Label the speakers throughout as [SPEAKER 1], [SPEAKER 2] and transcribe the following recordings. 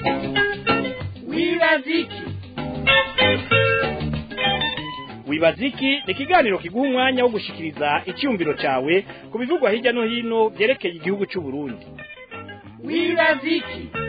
[SPEAKER 1] wibaziki wibaziki ni ikiganiro kiguha umwanya wo gushikiriza icyumviro cyawe ku bivugwa hirya no hino byerekeye igihugu cy'u Burundi wibaziki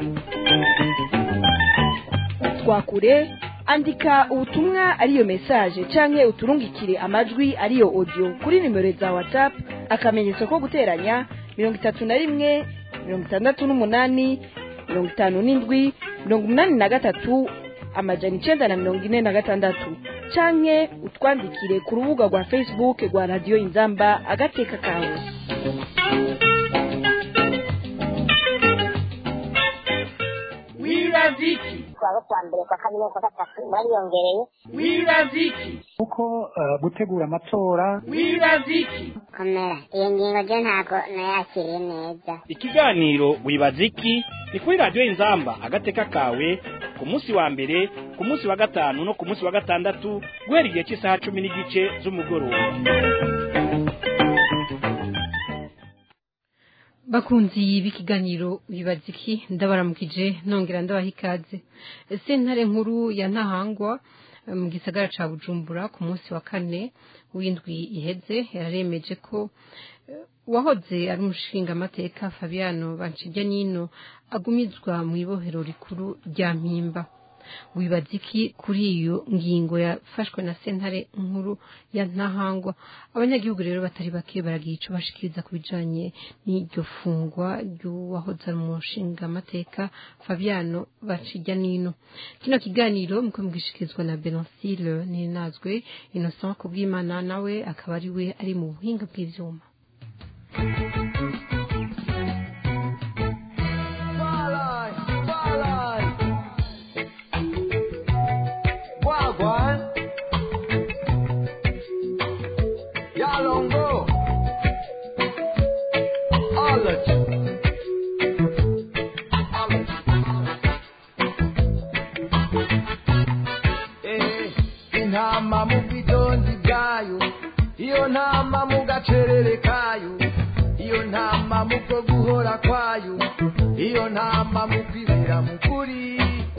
[SPEAKER 2] twakure andika ubutumwa ariyo message canke uturungikire amajwi ariyo audio kuri nimero za whatsapp akamenyetso ko guteranya mirongo itatu na rimwe mirongo itandatu n'umunani mirongo itanu n'indwi mirongo umunani na gatatu amajana icenda na mirongo ine na gatandatu canke utwandikire ku rubuga rwa facebook rwa radiyo inzamba agateka kawe
[SPEAKER 1] wibaziki
[SPEAKER 3] twaba kwa mbere kwa kabiri no kwa gatatu bariyongereye
[SPEAKER 1] wibaziki
[SPEAKER 4] kuko eh, gutegura amatora
[SPEAKER 1] wibaziki
[SPEAKER 3] komera iyo ngingo ryo ntabwo nayakiriye neza
[SPEAKER 1] ikiganiro wibaziki ni kuri radiyo inzamba agateka kawe ku munsi wa mbere ku munsi wa gatanu no ku munsi wa gatandatu guhera igihe cy'isaha cumi n'igice z'umugoroba
[SPEAKER 5] bakunzi b'ikiganiro wibaziki ndabaramukije nongera ndabaha ikaze sentare nkuru ya ntahangwa eh, mu gisagara ca bujumbura ku munsi wa kane w'indwi iheze yararemeje ko eh, uwahoze ari umushingamateka fabiano banshijyanino agumizwa mu ibohero rikuru rya mpimba wibaza iki kuri iyo ngingo yafashwe na sentare nkuru ya ntahangwa abanyagihugu rero batari bake baragira ico bashikiriza ku bijanye n'iryo fungwa ry'uwahoze ari umushingamateka fabiano bacijyanino kino kiganiro muko mugishikirizwa na benancile ninazwe innocent kubwimana nawe akaba ari we ari mu buhinga bw'ivyuma
[SPEAKER 6] Starlight, starlight. Wagwan. Yalongo. Alert. Alert. Eh, intama mu bidonzi bwayo iyo ntama mu gacerere kayo iyo ntama mu bwo guhora kwayo iyo ntama mu kwibera mu kuri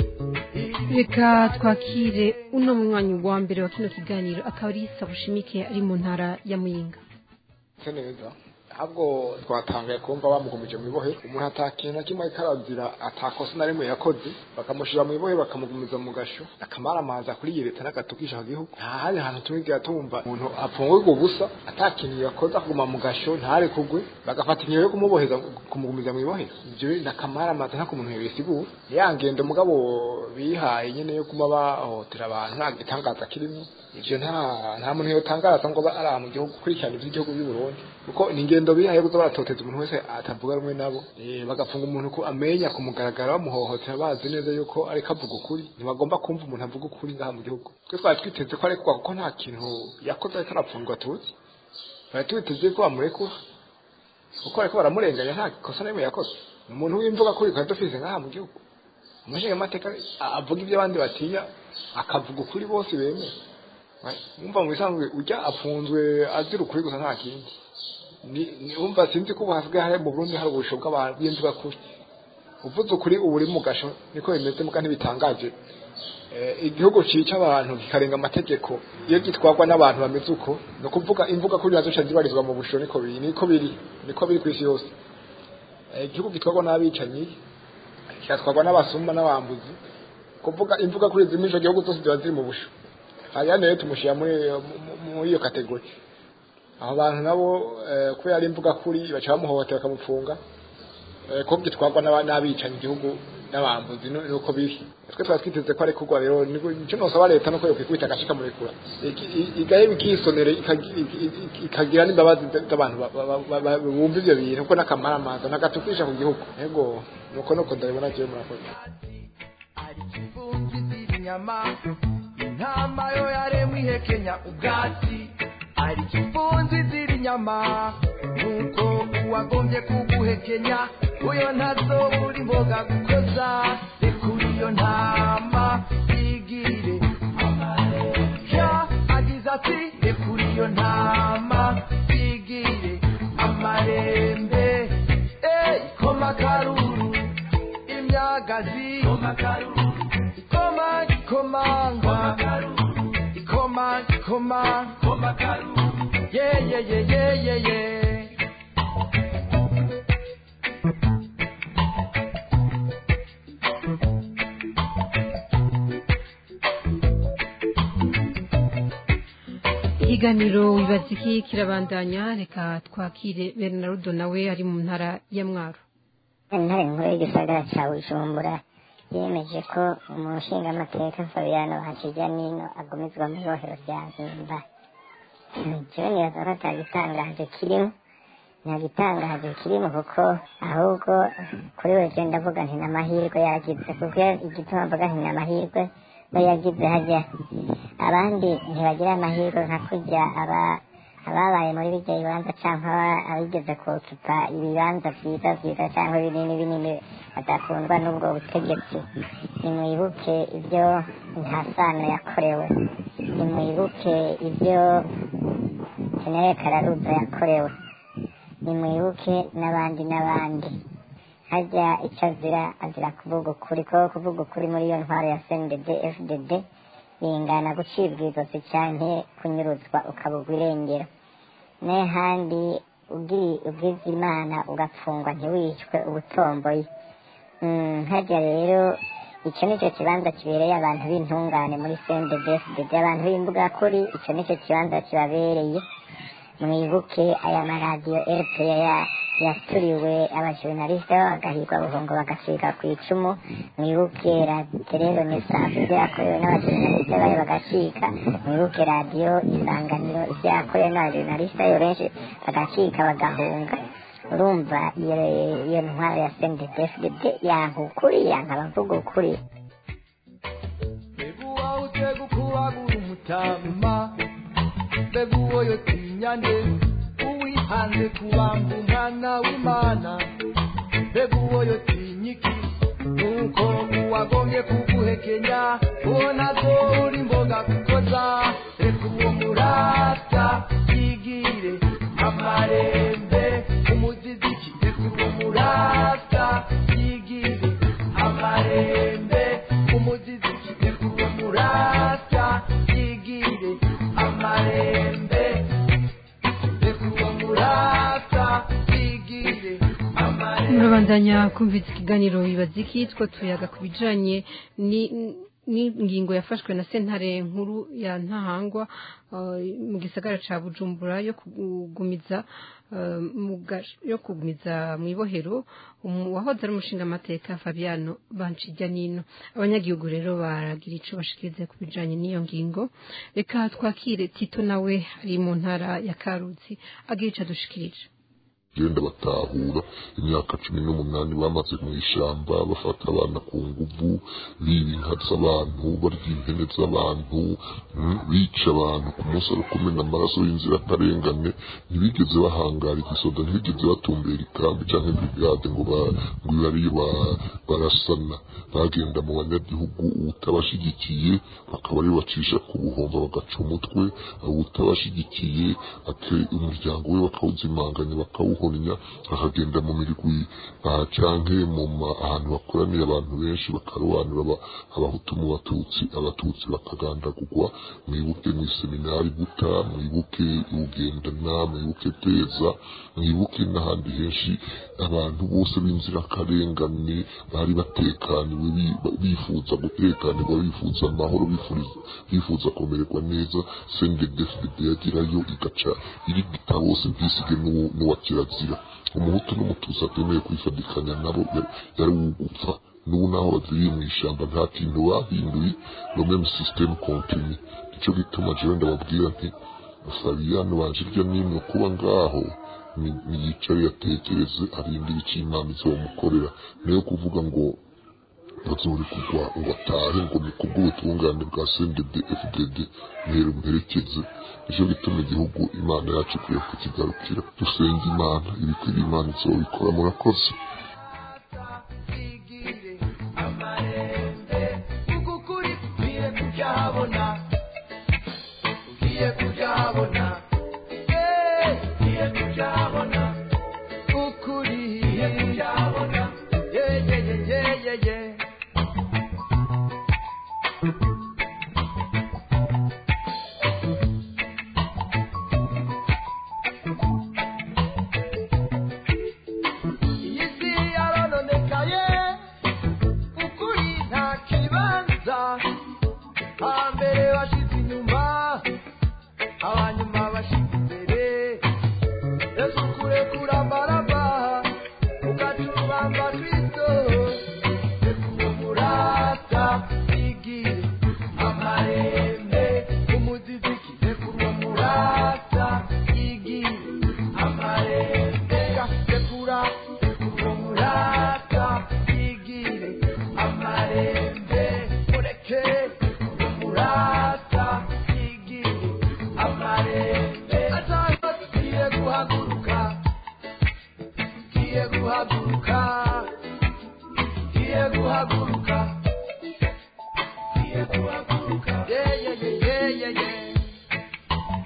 [SPEAKER 5] reka twakire uno mwanya wa mbere wa kino kiganiro akaba ari sabushimike ari mu ntara ya muyinga
[SPEAKER 7] se neza ahubwo twatangaye kumva bamugumije mu ibohe umuntu atakintu na kimwe karazira atakosa na rimwe yakoze bakamushyira mu ibohe bakamugumiza mu gasho akamara amazi kuri iyi leta n'agatukisha igihugu nta handi hantu tumwigira tumva umuntu apfungurwa ubusa atakintu yakoze akaguma mu gasho ntare kugwe bagafata ingingo yo kumuboheza kumugumiza mu ibohe ibyo ni akamara amazi nta kumuntu yabisigura ya ngendo mugabo bihaye nyine yo kuma bahohotera abantu nta gitangaza kirimo ivyo nta nta muntu yotangaza ngo ba ari aha mu gihugu kurikirana ivy'igihugu by'u Burundi kuko ni ingendo bihaye kuza baratoteza umuntu wese atavuga rumwe nabo eh bagafunga umuntu ko amenya ku mugaragaro bamuhohotera bazi neza yuko ariko avuga ukuri ntibagomba kumva umuntu avuga ukuri ngaha mu gihugu twe twari twiteze ko arekwa kuko nta kintu yakoze ariko arapfungwa tuzi twari twiteze ko bamurekura kuko ariko baramurenganya nta kosa na rimwe yakoze ni umuntu w'imvuga kuri twari dufise ngaha mu gihugu umushingamateka avuga ibyo abandi batinya akavuga ukuri bose bemeye wumva mu bisanzwe ujya afunzwe azira ukuri gusa nta kindi Ni- ni- wumva sinzi ko ubu hasigaye hari mu burundi hari ubusho bw'abantu bw'imvuga kuri uvuze ukuri ubu uri mu gasho niko bimeze muga ntibitangaje Eh, igihugu cica abantu kikarenga amategeko iyo gitwarwa n'abantu bameze uko ni ukuvuga imvuga kuri nazo zibarizwa mu busho niko biri niko biri niko biri ku isi yose Eh, igihugu gitwarwa n'abicanyi kigatwarwa n'abasumba n'abambuzi kuvuga imvuga kuri zimwe ico gihugu zose ziba ziri mu busho hariya rero tumushyira muri mu- muri iyo kategori abo bantu nabo eh, kubera ari imvuga kuri baca bamuhohotera bakamufunga eh, ko gitwarwa n'aba- n'abicanyi igihugu n'abambuzi nu- nuko biri twe twari twiteze ko arekurwa rero niko- icyo nosaba leta nuko yokwikubita agashika murekura Iki- i- igaye bikisonere ikagi- i- i- ikagira n'imbabazi z'abantu ba- ba- ba- ba- bumva ivyo bintu kuko n'akamaramaza nagatukisha ku gihugu ego nuko nuko ndabibona jewe murakoze
[SPEAKER 6] ari kivungi z'inyama intama yo yaremwe ihekenya ubwatsi ari kivunzi z'inyama nuko uwagombye kuguhekenya uyo ntazo uri mboga gukoza rekura iyo ntama igire amareshya agize ati rekura iyo ntama igire amarembe ey koma karuru imyagazi ikoma ikomanga ikoma ikoma yeah yeah yeah yeah yeah yeah
[SPEAKER 5] ikiganiro wibaza iki kirabandanya reka twakire bernardo nawe ari mu ntara ya mwaro
[SPEAKER 3] intare nkuru y'igisagara cya bujumbura yemeje ko umushingamateka fabiano hakijya nino agumizwa mu ibohero rya mpimba jewe nibaza ko atagitangaje kirimo nta gitangaje kirimo kuko ahubwo kuri we je ndavuga nti n'amahirwe yagize kuko igituma mvuga nti n'amahirwe we yagize hajya abandi ntibagira amahirwe nka kurya aba ababaye muri bijya bibanza cyangwa abigeze kucupa ibibanza byiza byiza cyangwa binini binini badakundwa n'ubwo butegetsi nimwibuke ibyo nta sano yakorewe nimwibuke ibyo jenere kararuza yakorewe nimwibuke n'abandi n'abandi hajya icyo azira azira kuvuga ukuri ko kuvuga ukuri muri iyo ntwaro ya cndd fdd bingana gucibwa izosi cyane kunyuruzwa ukabugwa irengero n'ahandi ubwiza imana ugapfungwa ntiwicwe ubutomboye hajya rero icyo ni cyo kibanza kibereye abantu b'intungane muri cndfdd abantu b'imbuga kuri icyo ni cyo kibanza kibabereye mwibuke aya maradiyo rpa yaturiwe abajurnaliste bagahigwa buhungo bagasiga ku icumu mwibuke rero nesanse ibyakorewe n'abajurnaliste bayo bagacika mwibuke radiyo isanganiro ibyakorewe n'abajurnaliste bayo benshi bagacika bagahunga urumva iyo ntwaro ya sendedefded yanka ukuri yanka abavuga ukuri
[SPEAKER 6] beguwa utega ukuwagura umutama beguwo yo tinyane uwihanze kubamba umwana w'imana beguwo yo tinyiki nuko uwagombye kuguhekenya ubona ko uri mboga kukoza reka uwo murata yigire amarembe umuziziki reka uwo murata yigire amarembe umuziziki reka uwo murata yigire amarembe reka uwo murata yigire amarembe
[SPEAKER 5] murabandanya kumvise ikiganiro wibaza iki two tuyaga ku bijanye ni n'ingingo yafashwe na sentare nkuru ya ntahangwa mu gisagara ca bujumbura yo kugumiza yo kugumiza mu ibohero uwahoze ari umushingamateka fabiano bancijya nino abanyagihugu rero baragira ico bashikirize ku bijanye n'iyo ngingo reka twakire tito nawe ari mu ntara ya karuzi agira ico adushikirije
[SPEAKER 8] genda batahura imyaka cumi n'umunani bamaze mu ishyamba bafata abana ku nguvu biba inka z'abantu barya impene z'abantu bica abantu ku munsi ari kumena amaraso y'inzirakarengane ntibigeze bahangara igisoda ntibigeze batumbera ikambi cyangwa brigade ngo ngo ibe ariyo barasana bagenda mu banyagihugu utabashigikiye bakaba ariyo bacisha ku buhomba bagaca umutwe utabashigikiye umuryango we bakawuzimanganya bakawuhonya akagenda mu mirwi canke mu ahantu bakoraniye abantu benshi bakarobanura abahutu mu batutsi abatutsi bakagandagurwa mwibuke mu iseminari buta mwibuke ugendana mwibuke teza mwibuke n'ahandi henshi abantu bose b'inzirakarengane bari batekaniwe bifuza gutekanirwa bifuza amahoro bifuza kumererwa neza sendedefdede yagirayo igaca irigita bose ntisige n'uwa kirazira umuhutu n'umututsi atemeye kwifadikanya nabo yari ugupfa n'ubu naho baziriye mu ishyamba nta kintu bahinduye no meme system continue nicyo gituma jewe ndababwira nti Fabiano banje irya nimwe kuba ngaho niyicare yatekereze arindire icyo imana izomukorera niyo kuvuga ngo bazuri kugwa ngo atahe ngo ni kubw'ubutungane bwa CNDD FDD ntero mperekeze nicyo gituma igihugu imana yacu ikwiye kukigarukira dusenga imana ibikwiriye imana izobikora murakoze
[SPEAKER 6] ugiye kubyabona ugiye kubyabona ukuri ugiye kubyabona yeyeyeyeyeye hambere bashyize inyuma abanyuma bashyize imbere yesu kurekura baraba ukatubamba kristo rekura umurata igire amarembe umuziziki rekura umurata igire amarembe rekura rekura umurata igire amarembe mureke umurata igire amarembe atanga tugiye guhaguruka tugiye guhaguruka tugiye guhaguruka tugiye guhaguruka yeah yeah yeah yeah yeah yeah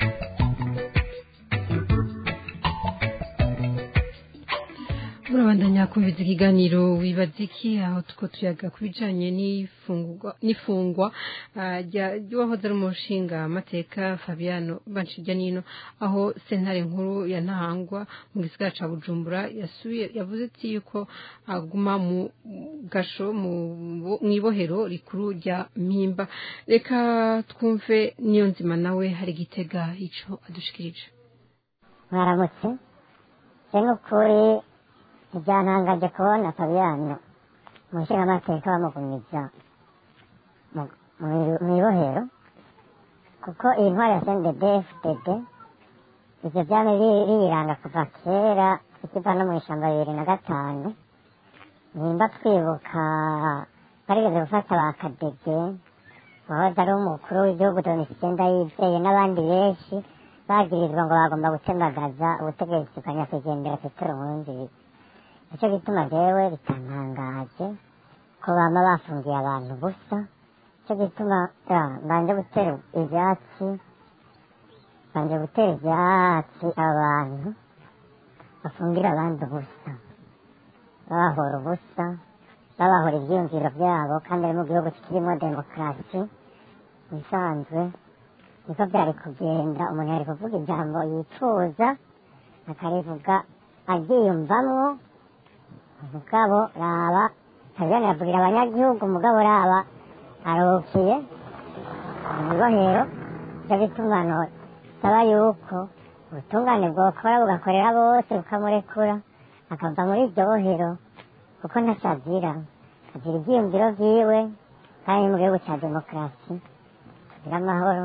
[SPEAKER 5] murabandanya kumviza ikiganiro wibaza iki aho tuko tuyaga ku bijanye n'ifungwa n'ifungwa ah, rya- ry'uwahoze ari umushinga amateka fabiano banshijyanino aho sentare nkuru ya ntahangwa mu gisigara ca bujumbura yasubiye yavuze ati yuko aguma mu gasho mu bo- mw'ibohero rikuru rya mpimba reka twumve niyo nzima nawe hari gitega ico adushikirije
[SPEAKER 3] mwaramutse se n'ukuri ntibyantangaje kubona fabiyano mu nshingamateka bamugumiza mu- mu- mu ibohero kuko iyi ntwari ya sndfdd ivyo vyame bi- biyiranga kuva kera ikiva no mu ishamba bibiri na gatanu nimba twibuka barigeze gufata ba kadege wahoze ari umukuru w'igihugu domitien ndayizeye n'abandi benshi bagirizwa ngo bagomba gutembagaza ubutegetsi bwa nyakwigendera petero nkurunziza nicyo gituma jewe bitantangaje ko bama bafungiye abantu busa nicyo gituma ya, mbanje gutera ivyatsi mbanje gutera ivyatsi abantu bafungira abandi ubusa babahora ubusa babahora ivyiyumviro vyabo kandi ari mu gihugu kirimo demokarasi bisanzwe niko byari kugenda umuntu yari kuvuga ijambo yifuza akarivuga aryiyumvamwo umugabo raba tabiyani yabwira abanyagihugu umugabo raba aruhukiye mu ibohero ivyo bituma saba yuko ubutungane bwokora bugakorera bose bukamurekura akava muri iryo bohero kuko ntacazira azira ivyiyumviro vyiwe kandi ni mu gihugu ca demokarasi tugira amahoro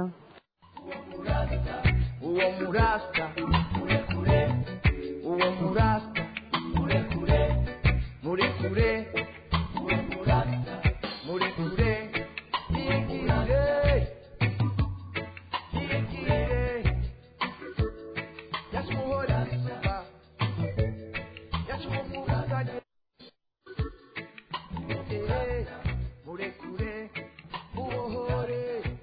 [SPEAKER 6] uwo murasta murekure uwo murasta murekure murekure uwo murasta murekure yigire yigire yasumuhora isuka yasumumuragaje murekure uwohore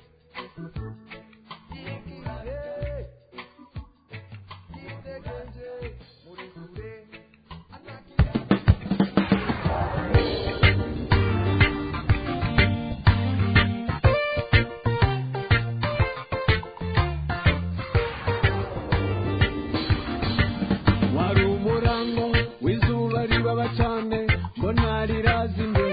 [SPEAKER 9] wari umurango w'izuba ribaba cyane mbona rirazimye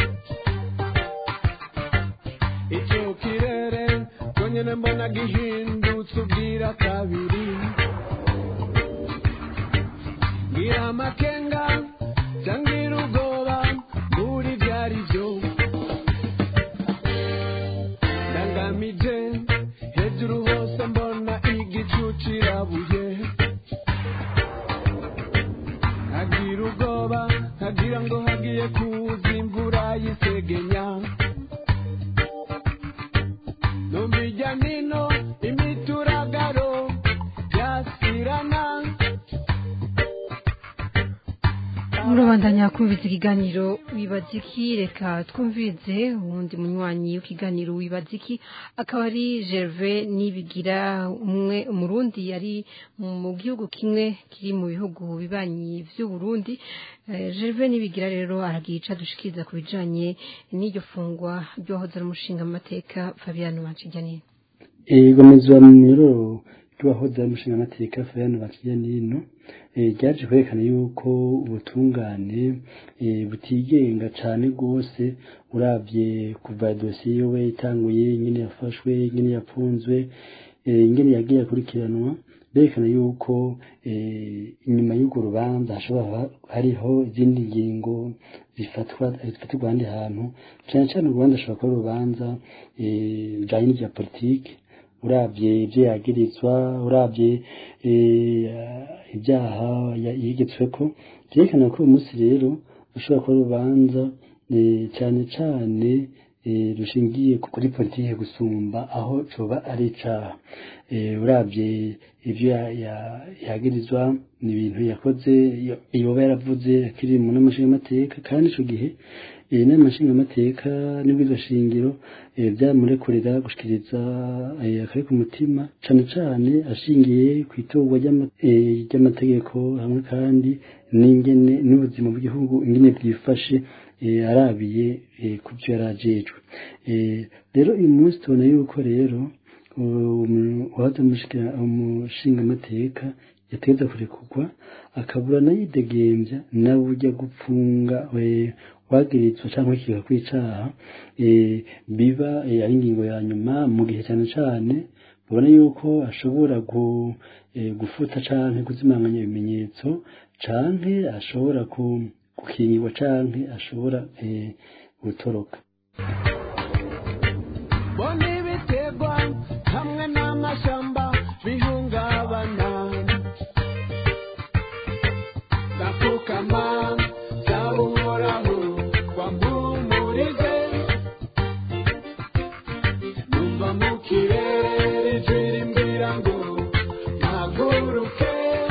[SPEAKER 9] icyo kirere cyonyine mbona gihindutse ubwira kabiri ngira amakenga cyangwa ubwoba muri byari byo ndangamije hejuru hose mbona igicu kirabuye nkagira ubwoba nkagira ngo hagiye kuza imvura y'isegenya numva ijya nino imituragaro yasirana
[SPEAKER 5] murabandanya kumviza ikiganiro wibaza iki reka twumvize uwundi munywanyi w'ikiganiro wibaza iki akaba ari gerve nibigira umwe umurundi yari mu gihugu kimwe kiri mu bihugu bibanyi vy'uburundi Eh, gerve nibigira rero aragira ico adushikiriza ku bijanye n'iryo fungwa ryohoze ari umushinga amateka fabiano mancijanini
[SPEAKER 10] igomezwa mu miroro rw'abahoze bamushinga amateka Fayano Bakiyanino ryaje kwerekana yuko ubutungane butigenga cyane rwose urabye kuva dosiye we itanguye nyine yafashwe nyine yapfunzwe ingene yagiye akurikiranwa berekana yuko inyuma y'urwo rubanza hashobora hariho izindi ngingo zifatwa zifatirwa ahandi hantu cyane cyane urubanza ashobora kuba urubanza rujyanye n'ibya politiki urabye ibyo yagirizwa urabye ibyaha yigetswe ko byerekana ko uyu munsi rero ushobora kuba urubanza cyane cyane rushingiye kuri politiki gusumba aho coba ari icaha urabye ibyo yagirizwa ni ibintu yakoze yoba yaravuze akiri mu n'amashinga amateka kandi ico gihe inama nshingamateka n'ibwirizwa shingiro byamurekurira gushikiriza akari ku mutima cane cane ashingiye ku itorwa ry'amategeko hamwe kandi n'ingene n'ubuzima bw'igihugu ingene bwifashe arabiye ku byo yari ajejwe rero uyu munsi tubona yuko rero uwaza umushinga amateka yategeza kurekurwa akabura nayidegembya nawe ujya gupfunga wagirizwa cyangwa ikiga kwicaha biba ari ingingo ya nyuma mu gihe cyane cyane ubona yuko ashobora gufuta canke kuzimanganya ibimenyetso canke ashobora gukingirwa canke ashobora gutoroka
[SPEAKER 9] bona ibiterwa hamwe n'amashamba bihungabana ndapfukama byaba uhoraho wampumurize numva mu kirere ijwi rimbwira ngo mpaguruke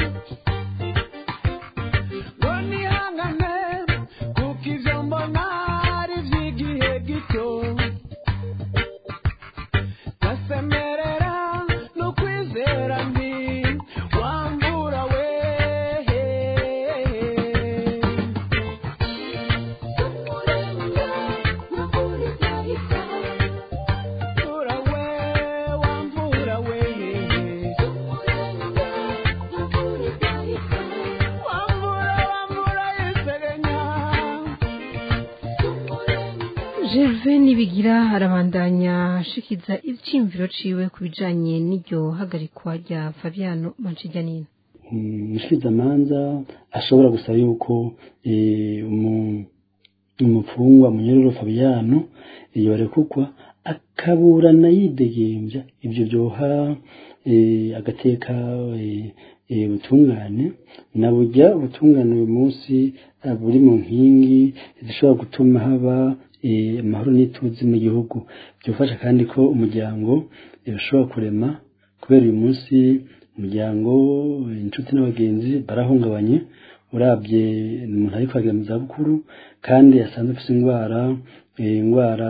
[SPEAKER 9] ngo nihangane kuko ibyo mbona ari iby'igihe gito ndasemerera no kwizera nti wambura we wambura we wambura we wambura wambura yisegenya
[SPEAKER 5] Gerve nibigira arabandanya ashikiza icyimviro ciwe ku bijanye n'iryo hagarikwa rya Fabiano Mancijanino
[SPEAKER 10] umushikizamanza ashobora gusaba yuko umupfungwa munyururu Fabiano yorekugwa akaburana yidegembya ibyo byoha agateka ubutungane na burya ubutungane uyu munsi buri mu nkingi zishobora gutuma haba amahoro n'ituze mu gihugu byofasha kandi ko umuryango ushobora kurema kubera uyu munsi umuryango inshuti n'abagenzi barahungabanye urabye umuntu ari kwagira mu zabukuru kandi asanzwe afite indwara indwara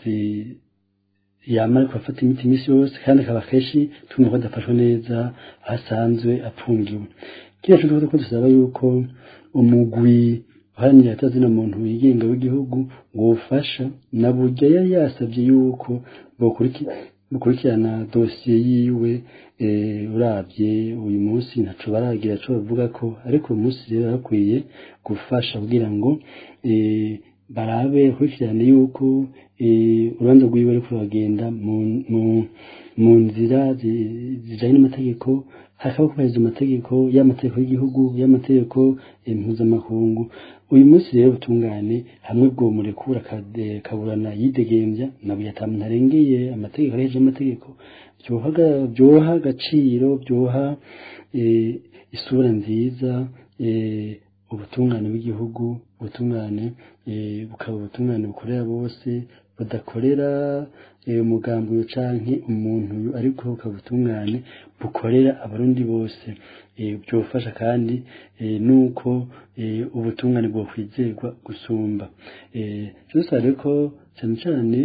[SPEAKER 10] yamara kubafata imiti iminsi yose kandi akaba kenshi tubona ko adafashwe neza aho asanzwe apfungiwe kiriya cyo ko dusaba yuko umugwi uharanira atazina muntu wigenga w'igihugu wofasha na burya yari yasabye yuko bukurikirana dosiye yiwe urabye uyu munsi ntaco baragira co bavuga ko ariko uyu munsi rero bakwiye gufasha kugira ngo barabe bakurikirane yuko urubanza rwiwe ariko ruragenda mu nzira zijanye n'amategeko hakaba kubahiriza amategeko y'amategeko y'igihugu y'amategeko mpuzamakungu uyu munsi rero butungane hamwe bwo murekura kaburana yidegembya nabuye ata muntu arengeye amategeko arejeje amategeko byoha agaciro byoha isura nziza ubutungane bw'igihugu ubutungane bukaba ubutungane bukorera bose budakorera umugambi canke umuntu ariko bukaba ubutungane bukorera abarundi bose byofasha kandi nuko ubutungane bwokwizerwa gusumba dusare ko cyane cyane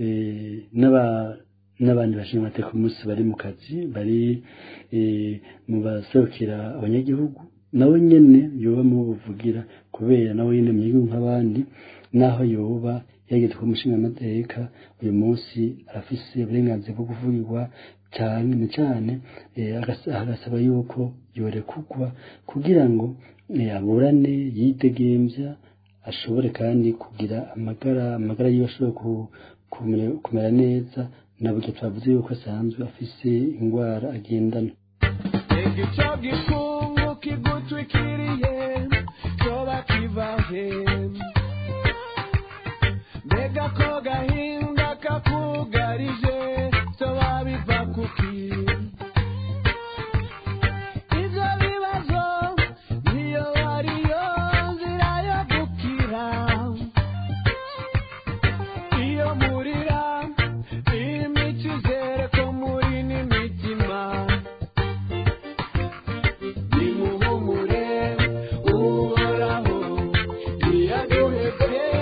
[SPEAKER 10] n'abandi bashinzwe amateka umunsi bari mu kazi bari mu baserukira abanyagihugu nawe nyene yoba mu buvugira kubera nawe nyene mu gihugu nk'abandi naho yoba yageze ku mushinga amateka uyu munsi arafise uburenganzira bwo kuvugirwa cyane cyane eh, agas- agasaba yuko yorekugwa kugira ngo eh, aburane yidegemvya ashobore kandi kugira amagara amagara yiwe ashobore ku- kumera- kumera neza na buryo twavuze yuko asanzwe afise indwara agendana
[SPEAKER 9] igico gikungu kigutwikiriye coba kivahe mbega ko gahinda kakugarije coba biva kuki ivyo bibazo niyo ariyo nzira yo gukira iyo murira imico izere ko muri n'imitima nimuhumure uhoraho ntiyaduhebye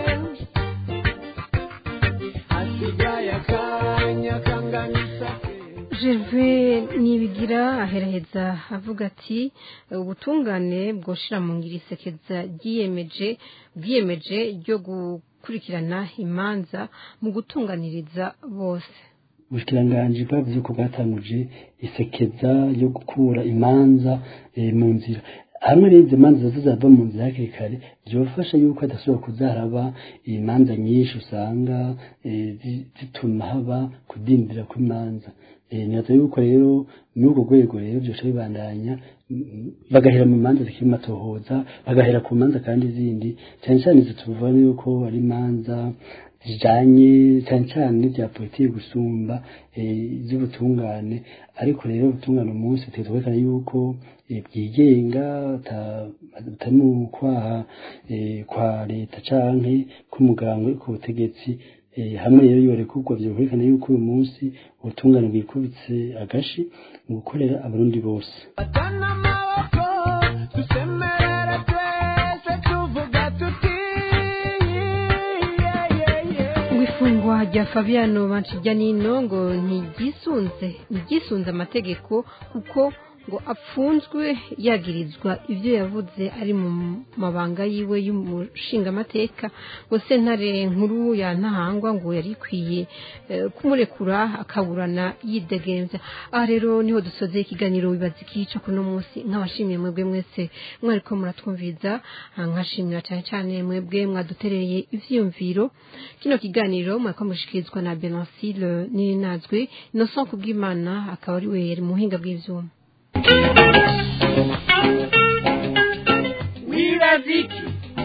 [SPEAKER 9] hasigaye akanya kangana isake
[SPEAKER 5] Gervais nibigira aheraheza avuga ati ubutungane bwoshira mu ngiri isekeza ryiyemeje bwiyemeje ryo gukurikirana imanza mu gutunganiriza bose
[SPEAKER 10] ubushikiranganji bwavuze ko bwatanguje isekeza yo gukura imanza eh, mu nzira hamwe rero izo manza zizava mu nzira hakiri kare byofasha yuko hadashobora kuzaraba imanza nyinshi usanga eh, zi- zituma haba kudindira kw'imanza Eh, nibaza yuko rero muri urwo rwego rero byoca bibandanya mm, bagahera mu manza zikiri matohoza bagahera ku manza kandi zindi cyane cyane izo tuvuga yuko ari imanza zijanye cyane cyane n'ibya politiki gusumba eh, iz'ubutungane ariko rero ubutungane umunsi tuzi kwerekana yuko eh, bwigenga ata- atari mu kwaha eh, kwa leta canke k'umuganga uri ku butegetsi eh, hamwe rero yorekurwa vyokwerekana yuko uyu munsi ubutungane bwikubitse agashi mu gukorera abarundi bose
[SPEAKER 9] Atana amaboko dusemerera twese tuvuga tuti yeah, yeah, yeah.
[SPEAKER 5] ngo ifungwa rya fabiano banshijyanino ngo ntigisunze ntigisunze amategeko kuko ngo apfunzwe yagirizwa ibyo yavuze ari mu mabanga yiwe y'umushingamateka ngo sentare nkuru ya ntahangwa ngo yari ikwiye eh, kumurekura akaburana yidegemvya aha rero niho dusoze ikiganiro wibaza ikica kuno munsi nk'abashimiye mwebwe mwese mwariko muratwumviza ah, nkashimira cyane cyane mwebwe mwadutereye ivyiyumviro kino kiganiro mwariko mushikirizwa na Benancile Ninazwe Innocent Kubwimana akaba ari we yari muhinga bw'ivyuma
[SPEAKER 1] wibaziki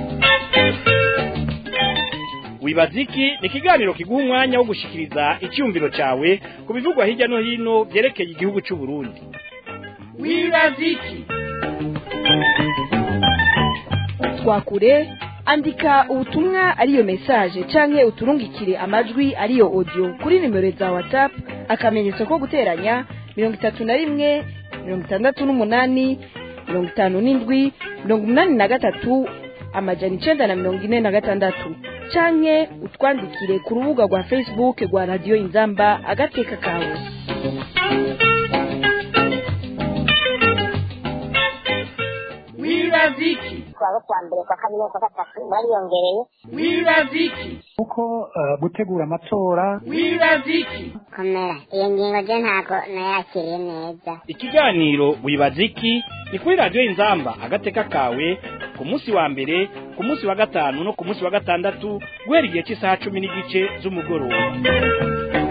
[SPEAKER 1] wibaziki ni ikiganiro kiguha umwanya wo gushikiriza icyumviro cyawe ku bivugwa hirya no hino byerekeye igihugu cy'u Burundi wibaziki
[SPEAKER 2] twakure andika ubutumwa ariyo message canke uturungikire amajwi ariyo audio kuri nimero za whatsapp akamenyetso ko guteranya mirongo itatu na rimwe mirongo itandatu n'umunani mirongo itanu n'indwi mirongo umunani na gatatu amajana icenda na mirongo ine na gatandatu canke utwandikire ku rubuga rwa facebook rwa radiyo inzamba agateka kawe
[SPEAKER 1] wibaziki
[SPEAKER 3] kuwa kwa mbere kwa kabiri no kwa gatatu bariyongereye
[SPEAKER 1] wibaziki
[SPEAKER 4] kuko eh, gutegura amatora
[SPEAKER 1] wibaziki
[SPEAKER 3] komera iyo ngingo je ntago nayakiriye neza
[SPEAKER 1] ikiganiro wibaziki ni kuri radiyo inzamba agateka kawe ku munsi wa mbere ku munsi wa gatanu no ku munsi wa gatandatu guhera igihe cy'isaha cumi n'igice z'umugoroba